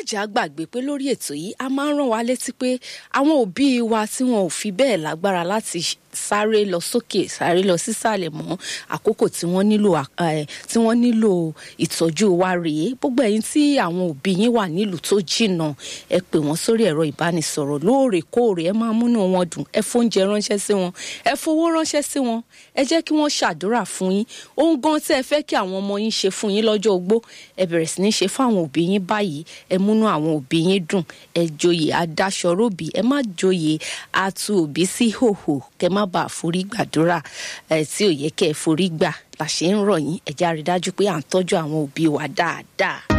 jẹ́ àgbàgbé pé lórí ètò yìí a máa ń rán wa létí pé àwọn òbí wa tí wọn ò fi bẹ́ẹ̀ lágbára láti sáré lọ sókè sáré lọ sísàlẹ̀ mọ́ àkókò tí wọ́n nílò tí wọ́n nílò ìtọ́jú wa rèé gbogbo ẹ̀yin tí àwọn òbí yín wà nílùú tó jìnnà ẹ pè wọ́n sórí ẹ̀rọ ìbánisọ̀rọ̀ lóòrèkóòrè ẹ máa múnú wọn dùn ẹ fóúnjẹ ránṣẹ́ sí wọn ẹ fowó ránṣẹ́ sí wọn ẹ jẹ́ kí wọ́n ṣàdúrà fún yín ohun gan tí ẹ fẹ́ kí àwọn ọmọ yín ṣe fún yín lọ́jọ́ ogbó ẹ bẹ̀rẹ̀ sí ní ṣe fún àwọn òbí yín báyìí ẹ múnú àwọn òbí yín dùn ẹ joyè adáṣọròbí ẹ má joyè atu òbí sí hòhò kẹ má bàa forí gbàdúrà ẹ tí ò yẹ kẹ ẹ forí gbà la ṣe ń rọ̀ yín ẹ jẹ́ á rí dájú pé à ń tọ́jú àwọn òbí wa dáadáa.